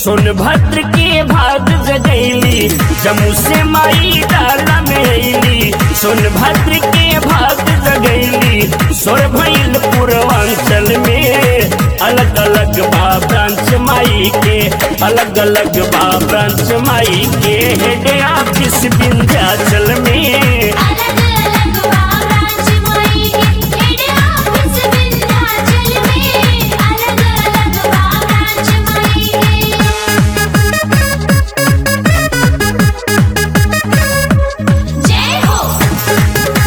सोनभद्र के भाग जगैली जम्मू से माई डाला में अली सोनभद्र के भाग जगैली सोर भैल पूर्वांचल में अलग अलग बा ब्रांच माई के अलग अलग बा ब्रांच माई के हेड ऑफिस विंध्याचल में अलग अलग ब्रांच माई के हेड ऑफिस विंध्याचल में अलग अलग ब्रांच माई के जय हो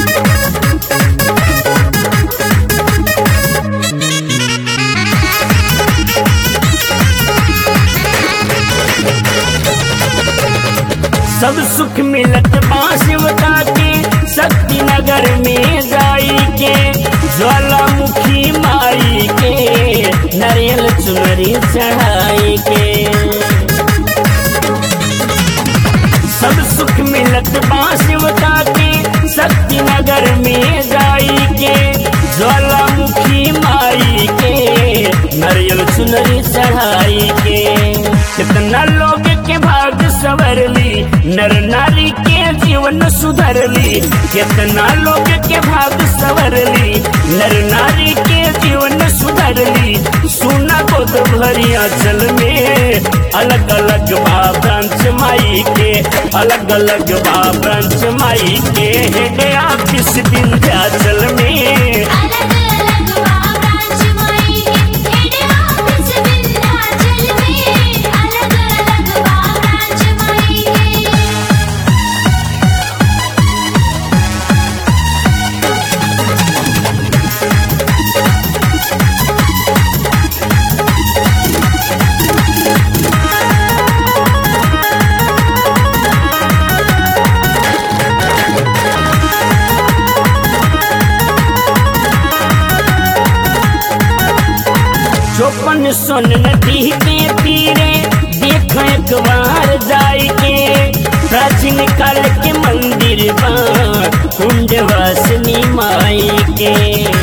सब सुख मिलत बांसवता के शक्ति नगर में जाई के ज्वालामुखी माई के नारियल चुनरी चढ़ाई के सब सुख मिलत बांसवता के शक्ति नगर में जाई के ज्वालामुखी माई के नारियल चुनरी चढ़ाई के कितना लोग के भाग सवरली नर नारी के जीवन सुधरली कितना लोग के भाग सवरली नर नारी के जीवन सुधरली सुना गोद भरिया चल में अलग अलग बा ब्रांच माई के अलग अलग बा ब्रांच माई के हेड ऑफिस विंध्याचल में अलग अलग ब्रांच माई के हेड ऑफिस विंध्याचल में अलग अलग ब्रांच माई के चौपन सोन नदी के तीरे देख एक बार जाई के प्राचीन काल के मंदिर बा कुंड वासनी माई के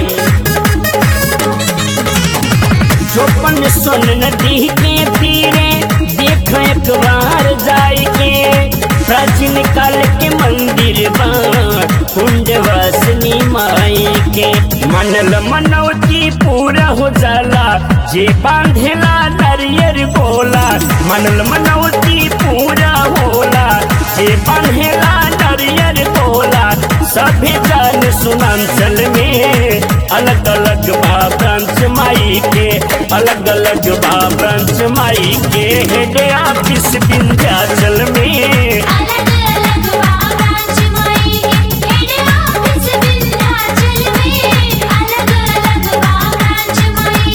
चौपन सोन नदी के तीरे देख एक बार जाई के प्राचीन काल के मंदिर बा कुंड वासनी माई के मनल मनौती पूरा हो जाला जे बांधेला नरियर बोला मनल मनौती पूरा होला जे बांधेला नरियर बोला सभी जान सुनांचल में अलग अलग बा ब्रांच माई के अलग अलग बा ब्रांच माई के हेड ऑफिस विंध्याचल में अलग अलग ब्रांच माई के हेड ऑफिस विंध्याचल में अलग अलग ब्रांच माई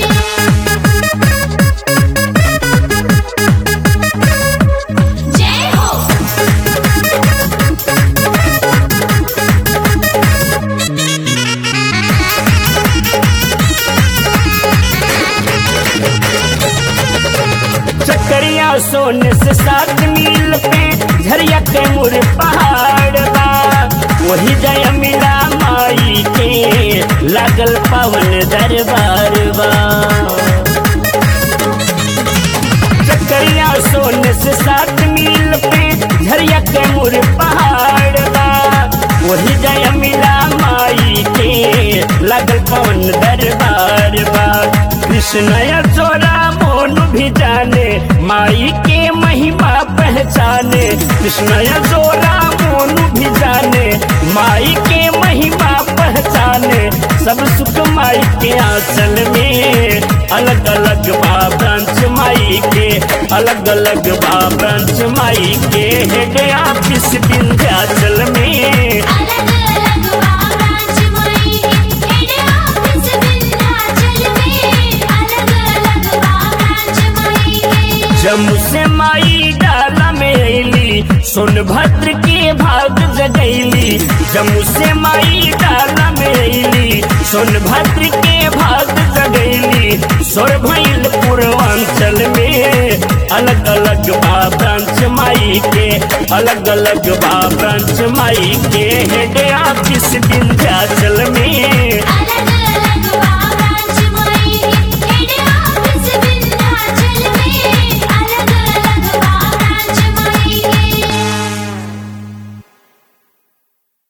के जय हो चकरिया सोने से सात मील पे झरिया के मुर पहाड़ बा वही जय मिला माई के लागल पवन दरबार बा चकरिया सोने से सात मील पे झरिया के मुर पहाड़ बा वही जय मिला माई के लागल पवन दरबार बा कृष्ण या चोरा मोन भी जाने माई के महिमा पहचाने कृष्ण या चोरा मोन भी जाने माई के महिमा पहचाने सब सुख माई के आंचल में अलग अलग बा ब्रांच माई के अलग अलग बा ब्रांच माई के हेड ऑफिस विंध्याचल में अलग अलग ब्रांच माई के हेड ऑफिस विंध्याचल में अलग अलग ब्रांच माई के जम्मू से माई डाला में अली सोनभद्र के भाग जगैली जम्मू से माई डाला में अली सोनभद्र के भाग जगैली सोर भैल पूर्वांचल में अलग अलग बा ब्रांच माई के अलग अलग बा ब्रांच माई के हेड ऑफिस विंध्याचल में अलग